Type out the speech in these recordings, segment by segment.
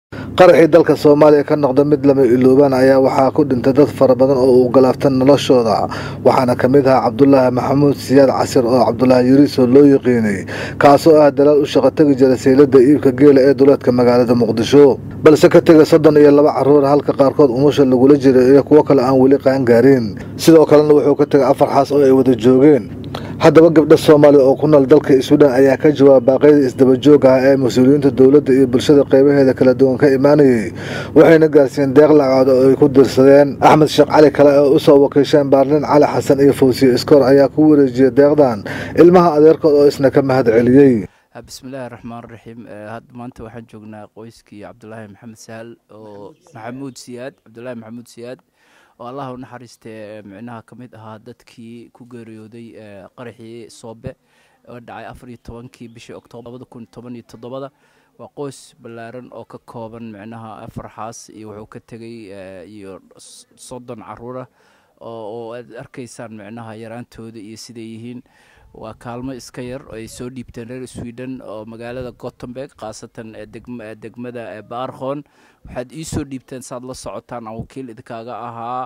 qaraxii dalka soomaaliya ka noqda mid lama iloobaan ayaa waxaa ku dhintay dad fara badan oo uu galaafta noloshooda waxaana ka mid ahaa cabdulaahi maxamuud siyaad casir oo cabdulaahi yuriisoo loo yiqiinay kaasoo ah dalaal u shaqo tegi jira saylada iibka geela ee duleedka magaalada muqdisho balse ka tegay soddon iyo laba caruur halka qaarkood umusha lagula jiray iyo kuwo kale aan weli qaangaarin sidoo kalena wuxuu ka tegay afar xaas oo ay wada joogeen haddaba gabdha soomaaliya oo ku nool dalka suudhan ayaa ka jawaaba baaqyada isdabajooga ah ee mas-uuliyiinta dowladda iyo bulshada qaybaheeda kala duwan ka imaanayay waxayna gaarsiiyeen deeq lacaad oo ay ku dirsadeen axmed sheekh cali kale oo usoo wakiisheen baarlin cali xasan iyo fawsiye iskoor ayaa ku wareejiyay deeqdan ilmaha adeerkood oo isna ka mahad celiyey bismillaahi raxmaan raxiim hadda maanta waxaan joognaa qoyskii cabdulaahi maxamed sahal oo maxamuud siyaad cabdulaahi maxamuud siyaad oo allah u naxariistee micnaha ka mid ahaa dadkii ku geeriyooday qaraxii soobe oo dhacay afar iyo tobankii bishii oktoobar labada kun toban iyo toddobada waa qoys ballaaran oo ka kooban micnaha afar xaas iyo wuxuu ka tegay iyo soddon caruurah oo aad arkaysaan micnaha yaraantooda iyo siday yihiin waa kaalmo iska yar oo ay soo dhiibteen reer sweden oo magaalada gottenberg khaasatan degmada baarkhon waxaad ii soo dhiibteen saaad la socotaan aan wakiil idinkaaga ahaa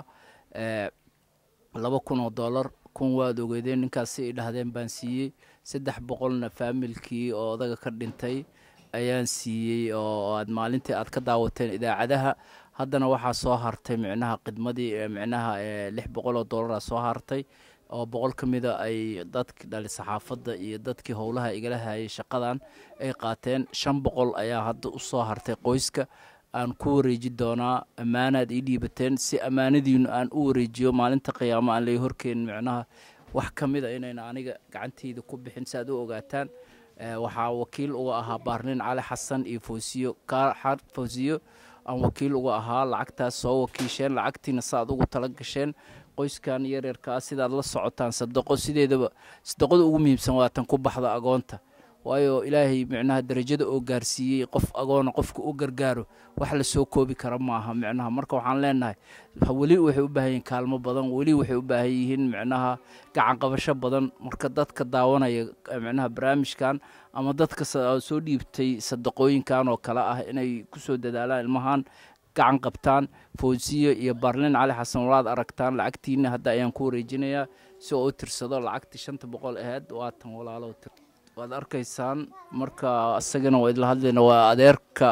laba kun oo dollar kun waad ogeedeen ninkaasi ay dhahdeen baan siiyey saddex boqolna faamilkii oo odaga ka dhintay ayaan siiyey oo aad maalintii aad ka daawateen idaacadaha haddana waxaa soo hartay micnaha khidmadii micnaha lix boqol oo dollara soo hartay oo boqol ka mida ay dadki dhali saxaafadda iyo dadkii howlaha igala hayay shaqadan ay qaateen shan boqol ayaa hadda u soo hartay qoyska aan ku wareeji doonaa ammaanaad ii dhiibateen si ammaanadiinu aan u wareejiyo maalinta qiyaamo aan lay horkeenin micnaha wax ka mid a inayna aniga gacanteyda ku bixin si aad u ogaataan waxaa wakiil uga ahaa baarnin cali xasan iyo fawsiyo fawsiyo aan wakiil uga ahaa lacagtaas soo wakiisheen lacagtiina saaad ugu tala gasheen qoyskan yaryarkaa sidaad la socotaan sadaqo sideedaba sadaqada ugu muhiimsan waatan ku baxda agoonta waayo ilaahay micnaha darajada oo gaarsiiyey qof agoona qofka u gargaaro wax lasoo koobi kara maaha micnaha marka waxaan leenahay weli waxay u baahan yihiin kaalmo badan weli waxay u baahan yihiin micnaha gacan qabasho badan marka dadka daawanaya micnaha barnaamijkan ama dadka soo dhiibtay sadaqooyinkan oo kale ah inay kusoo dadaalaan ilmahan gacan qabtaan fawsiyo iyo baarlin cali xasan walaad aragtaan lacagtiina hadda ayaan ku wareejinayaa si oo u tirsado lacagtii shanta boqol aheyd waatan walaalo waad arkaysaan marka isagana waa idla hadlayna waa adeerka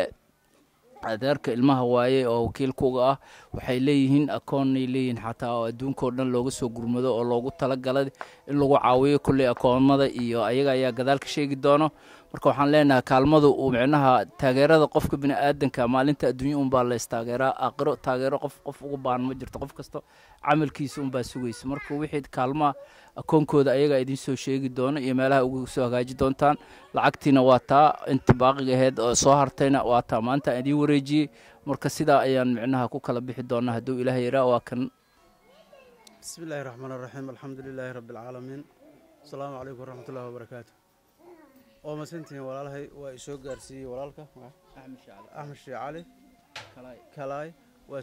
adeerka ilmaha waaye oo wakiilkuga ah waxay leeyihiin akoonnay leeyihiin xataa oo adduunkao dhan looga soo gurmado oo loogu talagalay in lagu caawiyo kulley akoomada iyo ayaga ayaa gadaal ka sheegi doono marka waxaan leenahay kaalmada uu micnaha taageerada qofka bini aadanka maalinta adduunya unbaa la istaageeraa aakhiro taageero qof qof ugu baahan ma jirto qof kasta camalkiisa unbaa sugaysa marka wixii kaalmaha akoonkooda ayagaa idiin soo sheegi doono iyo meelaha ugu soo hagaaji doontaan lacagtiina waa taa inta baaqiga aheyd oo soo hartayna waa taa maanta aan idiin wareejiyey marka sidaa ayaan micnaha ku kala bixi doonaa hadduu ilaah yaraa waa kan bismi illaahi raxmaan raxiim alxamdu lilaahi rabbi alcaalamiin asalaamu calaykum waraxmatullahi wabarakaatu oo masantihiin walaalahay waa isoo gaarsiiyey walaalka axmed shee cali kalaay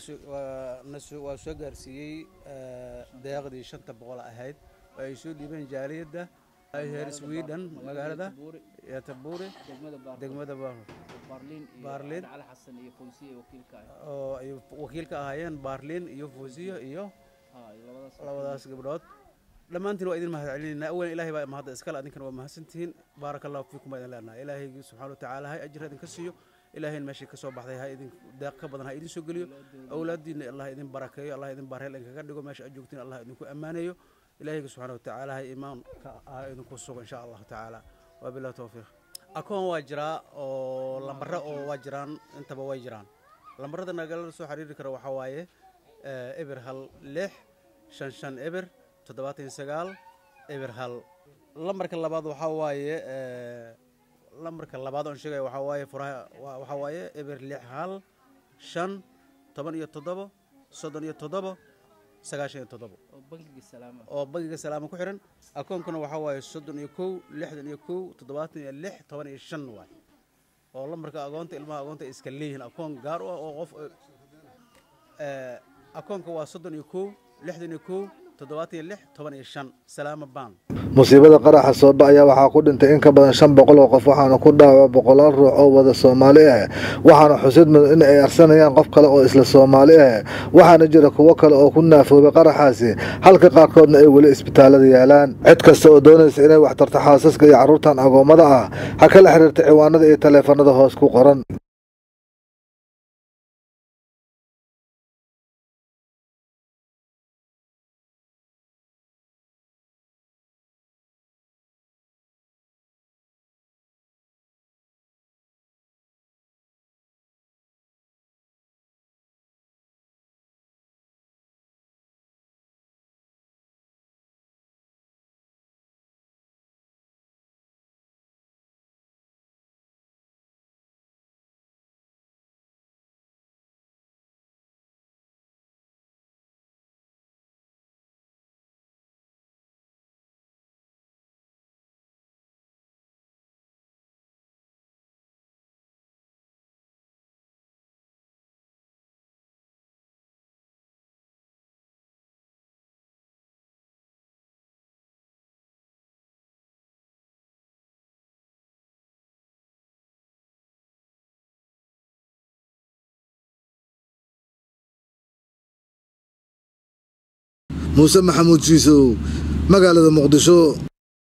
waa soo gaarsiiyey deeqdii shanta boqol ahayd oo ay soo dhiibeen jaaliyadda heer sweden magaalada yatabuuri degmada baarlin oo ay wakiil ka ahaayeen baarlin iyo fuusiyo iyo labadaas gabdhood dhammaantiin waa idin mahad celinayna awalan ilahay baa mahadda iskale adinkana waa mahadsantihiin baaraka allahu fiikum baa idin leenahay ilaahay subxana watacaala hay ajir idinka siiyo ilaahayn meeshii kasoo baxday ha idin deeq ka badan ha idin soo geliyo awlaadiina allah idin barakeeyo allah idin bareel idinkaga dhigo meesha aad joogtiin allah idinku ammaaneeyo ilaahayga subxana watacaala ha imaanka ha idinku sugo insha allahu tacaala waa bilahi towfiiq akoon waa jiraa oo lambare oo waa jiraan intaba way jiraan lambarada nagala soo xiriiri kara waxaa waaye eber hal lix shan shan eber toddobaatan sagaal eber hal lambarka labaad waxaa waaye lambarka labaad oon sheegaya waxaa waaye furaha waxaa waaye eber lix hal shan toban iyo toddobo soddon iyo toddobo sagaashan iyo toddobo oo bangiga salaama ku xiran akoonkuna waxaa waaye soddon iyo kow lixdan iyo kow toddobaatan iyo lix toban iyo shan waay oo lambarka agoonta ilmaha agoonta ay iska leeyihiin akoon gaar u ah oo qof akoonka waa soddon iyo kow lixdan iyo kow toddobaatan iyo lix toban iyo shan salaama baan musiibada qaraxa sooba ayaa waxaa ku dhintay in ka badan shan boqol oo qof waxaana ku dhaawaca boqolaal ruux oo wada soomaali ah waxaana xusid mudan in ay arsanayaan qof kale oo isla soomaali ah waxaana jira kuwo kale oo ku naafoobay qaraxaasi halka qaarkoodna ay weli isbitaalada yaalaan cid kasta oo doonaysa inay wax tarto xaasaska iyo carruurtan agoommada ah ha kala xiriirta ciwaanada iyo taleefanada hoos ku qoran muuse maxamuud jiisow magaalada muqdisho